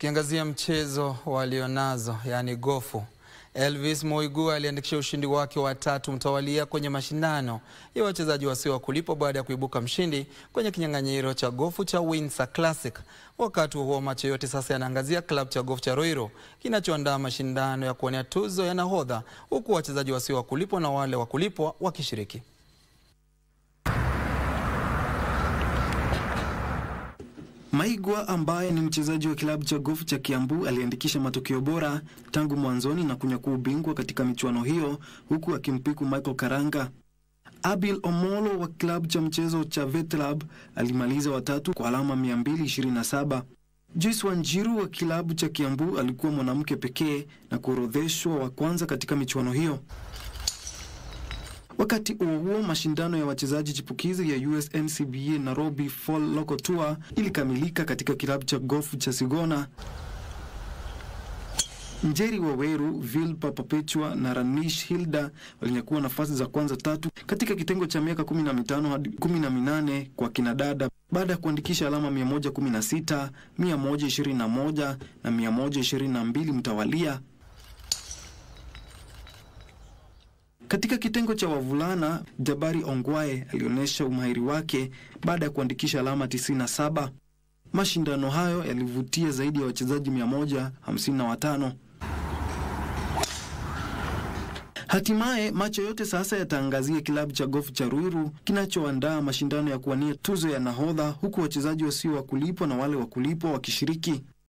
Tukiangazia mchezo walionazo yaani gofu, Elvis Moigu aliandikisha ushindi wake wa tatu mtawalia kwenye mashindano ya wachezaji wasio wa kulipwa baada ya kuibuka mshindi kwenye kinyang'anyiro cha gofu cha Windsor Classic. Wakati huo macho yote sasa yanaangazia klabu cha gofu cha Ruiru kinachoandaa mashindano ya kuwania tuzo ya nahodha, huku wachezaji wasio wa kulipwa na wale wa kulipwa wakishiriki. Maigwa ambaye ni mchezaji wa kilabu cha gofu cha Kiambu aliandikisha matokeo bora tangu mwanzoni na kunyakua ubingwa katika michuano hiyo huku akimpiku Michael Karanga. Abil Omolo wa kilabu cha mchezo cha Vetlab alimaliza watatu kwa alama 227. Joyce Wanjiru wa kilabu cha Kiambu alikuwa mwanamke pekee na kuorodheshwa wa kwanza katika michuano hiyo. Wakati huo huo, mashindano ya wachezaji chipukizi ya USNCBA Nairobi Fall Local Tour ilikamilika katika kilabu cha gofu cha Sigona. Njeri Waweru, Vilpa Perpetua na Ranish Hilda walinyakua nafasi za kwanza tatu katika kitengo cha miaka 15 hadi 18 kwa kinadada baada ya kuandikisha alama 116, 121 na 122 mtawalia. Katika kitengo cha wavulana, Jabari Ongwae alionyesha umahiri wake baada ya kuandikisha alama 97. Mashindano hayo yalivutia zaidi ya wachezaji 155. Hatimaye macho yote sasa yataangazia kilabu cha gofu cha Ruiru kinachoandaa mashindano ya kuwania tuzo ya nahodha, huku wachezaji wasio wa kulipwa na wale wa kulipwa wakishiriki.